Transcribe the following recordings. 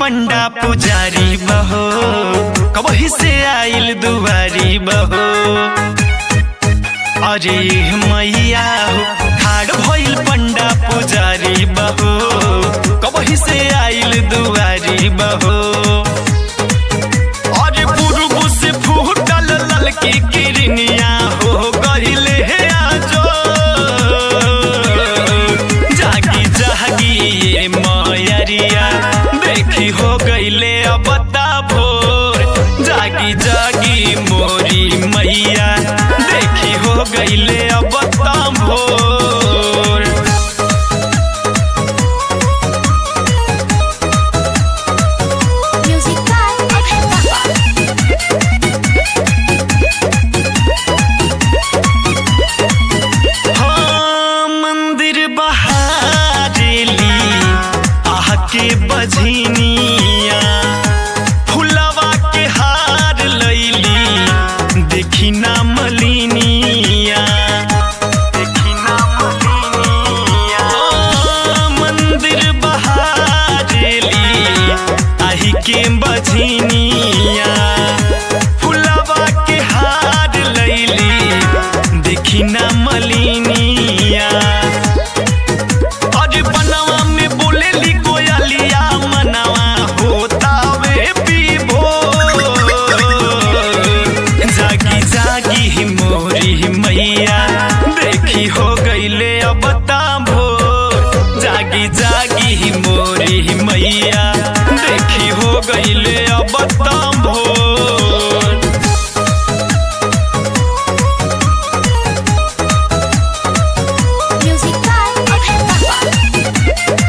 पंडा पुजारी बहो कबही से आइल दुआरी बहो अरे मैया हो ठाड़ भइल पंडा पुजारी बहो कबही से आइल दुआरी बहो अरे पुरुगु से फूटल ललकी किरनिया हो गहिले हे आजो जागी जागी ये मयरिया देखी हो गईले अब भोर जागी जागी मोरी मैया देखी हो गईले अब भोर Music by Abhay Baba. हाँ मंदिर बहारेली आह के बझनिया फुलवा के हार लैली देखी ना मलिनिया देखी ना मलिनिया हाँ, मंदिर बहारेली आही के बझनिया फुलवा के हार लैली देखी ना मलिनिया अरे बनवा में बोलेली कोयलिया मनवा होता वे पीबो जागी जागी ही मोरी मैया देखी हो गईले अब भोर जागी जागी ही मोरी मैया देखी हो गईले अब भोर Music by Abhay Baba.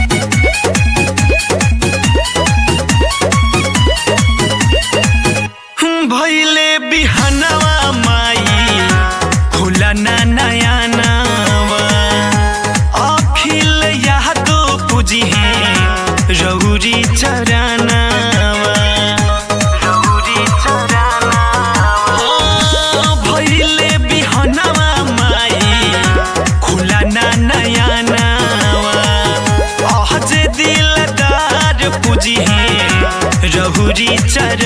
भैले बिहनवा माई खुला ना नया नवा अखिल यादो पूजी है रौरी चरनावा रौरी चरनावा भैले बिहनवा माई खुला ना नया नवा अहज दिलदार पूजी है रहुरी चर